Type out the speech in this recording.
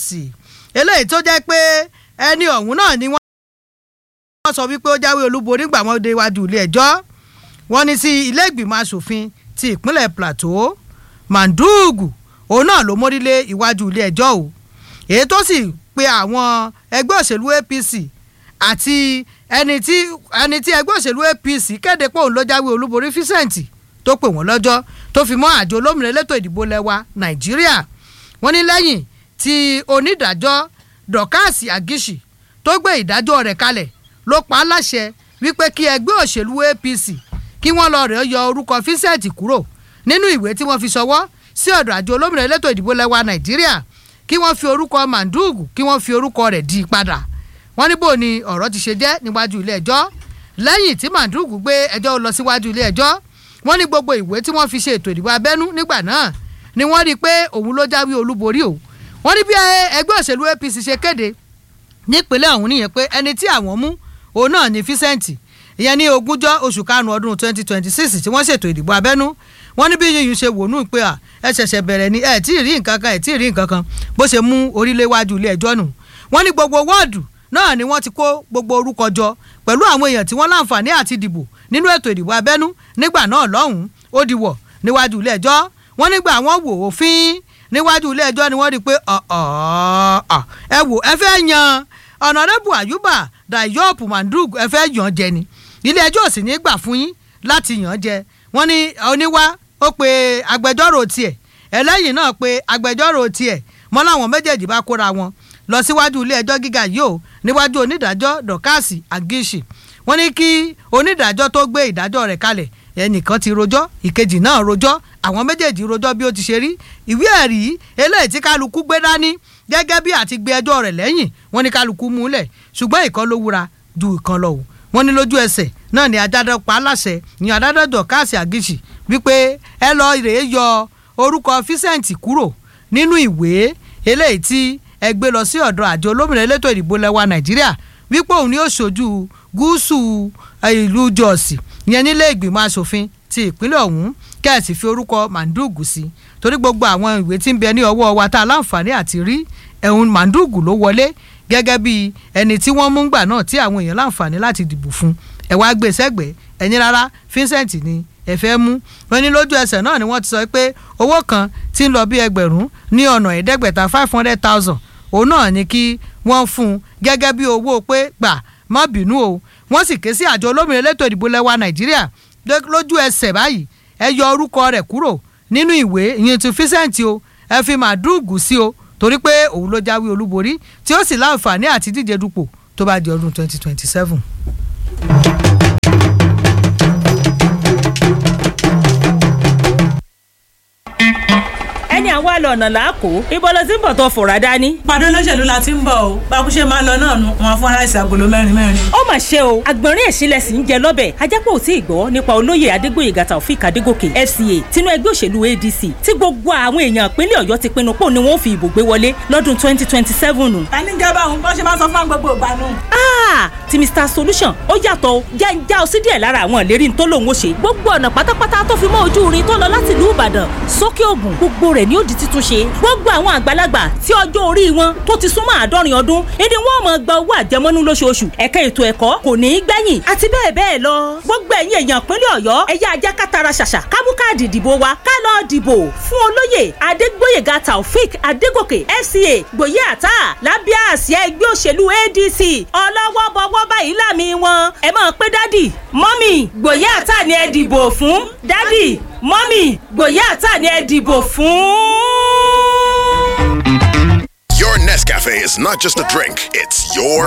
eléyìí tó jẹ́ pé ẹni ọ̀hún náà ni wọ́n sọ wípé ó jáwé olúborí nígbà wọn dé iwájú ilé ẹjọ́ wọ́n ní sí ilé ìgbìmọ̀ asòfin ti ìpínlẹ̀ plateau mandugu òun náà ló mórílé iwájú ilé ẹjọ́ o èyí tó sì pe àwọn ẹgbẹ́ òṣèlú apc àti ẹni tí ẹni tí ẹgbẹ́ òṣèlú apc kéde pé òun ló jáwé olúborí fíṣẹ̀ǹtì tó pè wọ́n lọ́jọ́ tó fi mọ́ àjọ olómìnira elétò ìdìbò lẹ́wà nàìjíríà wọ́n ní lẹ́yìn tí onídàájọ́ dọ̀kásì àgíṣì tó gbé ìdájọ́ rẹ̀ kalẹ̀ ló pa á láṣẹ wípé kí ẹgbẹ́ òṣèlú apc kí wọ́n lọ rẹ̀ yọ orúkọ fíṣẹ̀ǹtì kúrò nínú ìwé tí wọ́n fi ṣọwọ́ sí ọ̀dọ̀ àjọ olómìnira elétò ìdìbò lẹ́wà nàìjíríà kí wọ́n fi orúkọ mandugu kí wọ́n fi orúkọ rẹ̀ di padà wọ́n ní bò ní ọ̀rọ̀ ti ṣe jẹ́ níwájú ilé ẹjọ́ lẹ́yìn tí mandugu gbé ẹjọ́ lọ síwájú ilé ẹjọ́ wọ́n ní gbogbo ìwé tí wọ́n fi ṣe ètò ìdìbò abẹ́nú nígbà náà ni wọ́n rí i pé òun ló jáwé olúborí o wọ́n ní bí ẹgbẹ́ òṣèlú apc ṣe kéde nípínlẹ̀ ọ̀hún nìyẹn pé ẹni tí àwọn mú òun náà ní fíṣẹ́ǹtì ìyẹn ní ogúnjọ́ oṣù karùn-ún ọdún twenty twenty six tí wọ́n ṣètò ìdìbò abẹ́nú wọ́n ní bí yíyún ṣe wò nù pé à ẹ ṣẹ̀ṣẹ̀ bẹ̀rẹ̀ ni ẹ tí ì rí nǹkan kan ẹ tí ì rí nǹkan kan bó ṣe mú orílẹ̀ wájú ilé ẹjọ́ nù wọ́n ní gbogbo wọ́ọ̀dù náà ni wọ́n ti kó gbogbo orúkọ jọ pẹ̀lú àwọn èèyàn tí wọ́n láǹfààní àti dìbò nínú ètò ìdìbò abẹ́nú nígbà náà lọ́hùn-ún ó di wọ̀ níwájú ilé ẹjọ́ wọ́n nígbà wọ́n wò òfin níwájú ilé ẹjọ́ ni wọ́n rí i pé ẹ wò ẹ fẹ́ yan ọ̀nàrẹ́bù àyùbá dayop mandug ẹ fẹ́ yàn jẹ ni ilé ẹjọ́ sì ní gbà fún yín láti yàn jẹ wọ́n ní oníwá ó pe agbẹjọ́rò tiẹ̀ ẹlẹ́yìn náà pe agbẹjọ́rò tiẹ̀ mọ́ láwọn méjèèjì bá kóra wọn lọ síwájú ilé ẹjọ́ gíga yìí o níwájú onídàájọ́ dọ̀kásì àgíṣì wọ́n ní kí onídàájọ́ tó gbé ìdájọ́ rẹ̀ kalẹ̀ ẹnìkan ti rojọ́ ìkejì náà rojọ́ àwọn méjèèjì rojọ́ bí ó ti ṣe rí ìwé ẹ̀rí eléyìí tí kálukú gbé dání gẹ́gẹ́ bí àti gbé ẹjọ́ rẹ̀ lẹ́yìn wọ́n ní kálukú múlẹ̀ ṣùgbọ́n ìkan ló wúra ju ìkan lọ o wọ́n ní lójú ẹsẹ̀ náà ni adájọ́ pa á láṣẹ ní adájọ́ dọ̀kásì àgíṣì wípé ẹ lọ rèé yọ orúkọ fíṣẹ̀ǹtì kúrò nínú ìwé eléyìí tí ẹ gbé lọ sí ọ̀dọ̀ àjọ olómìnira elétò ìdìbò lẹ́wà nàìjíríà wípé òun ni ó ṣojú gúúsù ìlú jọ́ọ̀sì ìyẹn nílé ìgbìmọ̀ asòfin ti ìpínlẹ̀ ọ̀hún kẹ́ẹ̀sì fi orúkọ mandugu sí torí gbogbo àwọn ìwé tí ń bẹ ní ọwọ́ wa tá a láǹfààní àti rí ẹ̀hún mandugu ló wọlé gẹ́gẹ́ bí ẹni tí wọ́n mú gbà náà tí àwọn èèyàn láǹfààní láti dìbò fún ẹ̀ wá gbé sẹ́gbẹ̀ẹ́ ẹ̀yin rárá Vincent ni ẹ fẹ́ mú wọn ní lójú ẹsẹ̀ náà ni wọ́n ti sọ pé owó kan tí ń lọ bí ẹgbẹ̀rún ní ọ̀nà ẹ̀ẹ́dẹ́gbẹ̀ta five hundred thousand òun náà ni kí wọ́n fún un gẹ́gẹ́ bí owó pé gbà má bínú o wọ́n sì ké sí àjọ olómìnira elétò ìdìbò lẹ́wà nàìjíríà lójú ẹsẹ̀ báyìí ẹ yọ orúkọ rẹ̀ kúrò nínú ìwé ìyẹn ti Vincent o ẹ fi màdúùgù sí o torí pé òun ló jáwé olúborí tí ó sì láǹfààní àti díje dupò tó bá di ọdún twenty twenty seven. ẹni àwa lọ ọ̀nà làákò ibo ló ti ń bọ̀ tó fòrà dání. pàdé olóṣèlú la ti ń bọ̀ o bákúṣe máa ń lọ náà nu wọn fún aláìsí agolo mẹ́rin mẹ́rin. ó mà ṣe o àgbọ̀nrín ẹ̀sìnlẹ̀ sì ń jẹ lọ́bẹ̀ ajápọ̀ ò tí ì gbọ́ nípa olóyè adégbòyègà taofik adégòkè fca tinú ẹgbẹ́ òṣèlú adc tí gbogbo àwọn èèyàn ìpínlẹ̀ ọ̀yọ́ ti pinnu pò ní wọ́n fi ìbò gbé wọlé lọ́dún twenty twenty seven. ta ni gẹ́gẹ́ báwọn bọ́n ṣe máa ń sọ fún gbogbo ìgbà nù. ti mr solution ó yàtọ̀ o jẹ́ ń já ọ sí díẹ̀ lára àwọn ìlérí tó lòun ó ṣe gbogbo ọ̀nà pátápátá tó fi mọ́ ojú irin tó lọ láti ìlú ìbàdàn sókè ògùn gbogbo rẹ̀ ni ó di títún ṣe gbogbo àwọn àgbàlagbà tí ọjọ́ orí wọn tó ti súnmọ́ àádọ́rin ọdún ìdí wọn máa gba owó àjẹmọ́nú lóṣooṣù ẹ̀ka ètò ẹ̀kọ́ kò ní í gbẹ̀yìn àti bẹ́ẹ̀ bẹ́ẹ̀ lọ gbogbo ẹ̀yin èèyàn ìpínlẹ̀ ọ̀yọ́ ẹ̀yà ajá kátara ṣàṣà kábú káàdì ìdìbò wa ká lọ dìbò fún olóyè adégbóyèga taofik adégòkè fca gbòye àtà lábẹ́ àsíá ẹgbẹ́ òṣèlú adc ọlọ́wọ́ bọ́wọ́ báyìí lámì wọn ẹ máa pé dádì mọ́mì gbòye àtà ni ẹ dìbò fún dádì mọ́mì gbòye àtà ni ẹ dìbò fún. Your Nescafe is not just a drink, it's your